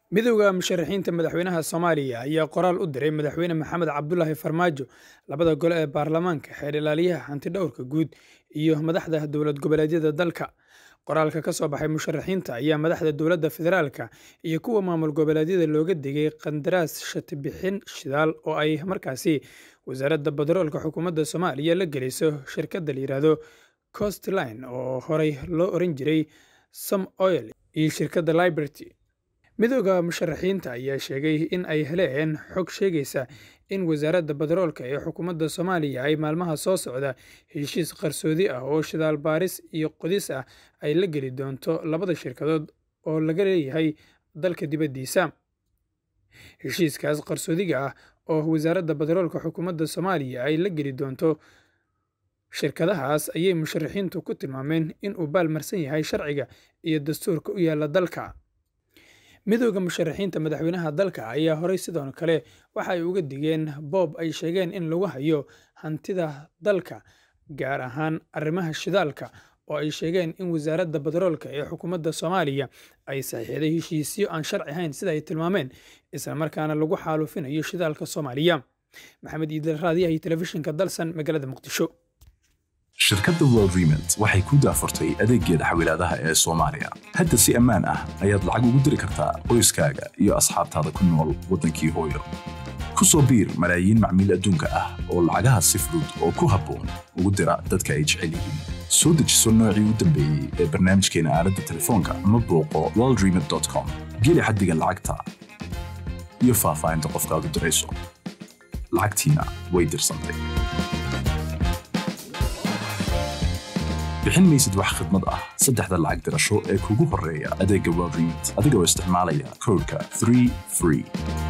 midowda musharaxiinta madaxweynaha soomaaliya ayaa qoraal u diray madaxweyne maxamed cabdulaahi farmaajo labada gole ee baarlamaanka xeer ilaaliyaha hantidhowrka guud iyo madaxda dowlad goboleedyada dalka qoraalka ka soo baxay musharaxiinta ayaa madaxda dowladda federaalka iyo kuwa maamul goboleedyada looga digay qandaraas shatibixin shidaal oo ay markaasi wasaaradda badaroolka xukuumadda soomaaliya la geliso shirkadda la yidhaahdo costline oo horey loo oran jiray som oil iyo shirkadda liberty midooda musharaxiinta ayaa sheegay in ay heleen xog sheegaysa in wasaaradda badaroolka ee xukuumadda soomaaliya ay maalmaha soo socda heshiis qarsoodi ah oo shidaal baaris iyo qodis ah ay la geli doonto labada shirkadood oo laga leeyahay dalka dibaddiisa heshiiskaas qarsoodiga ah oo wasaaradda badaroolka xukuumadda soomaaliya ay la geli doonto shirkadahaas ayay musharaxiintu ku tilmaameen inuu baalmarsan yahay sharciga iyo dastuurka u yaalla dalka midooda musharaxiinta madaxweynaha dalka ayaa horey sidoo kale waxa ay uga digeen boob ay sheegeen in lagu hayo hantida dalka gaar ahaan arrimaha shidaalka oo ay sheegeen in wasaaradda badaroolka ee xukuumadda soomaaliya ay saxiixday heshiisyo aan sharci ahayn sida ay tilmaameen islamarkaana lagu xaalufinayo shidaalka soomaaliya maxamed iidil raadiyaha telefishinka dalsan magaalada muqdisho shirkadda world remont waxay ku daafurtay adeeggeeda xawilaadaha ee soomaaliya hadda si ammaan ah ayaad lacag ugu diri kartaa qoyskaaga iyo asxaabtaada ku nool waddankii hooyo ku soo biir malaayiin macmiil adduunka ah oo lacagaha si fudud oo ku habboon ugu dira dadka ay jecel yihiin soo dejiso noocii u dambeeyey ee barnaamijkeena aaladda telefoonka ama booqo worldremont com geli xaddiga lacagta iyo faahfaahinta qofkaad u dirayso lacagtiina way dirsantay bixin maysid wax khidmad ah saddexda lacag dirasho ee kugu horreeya adeegga world remont adigoo isticmaalaya koodhka 3 free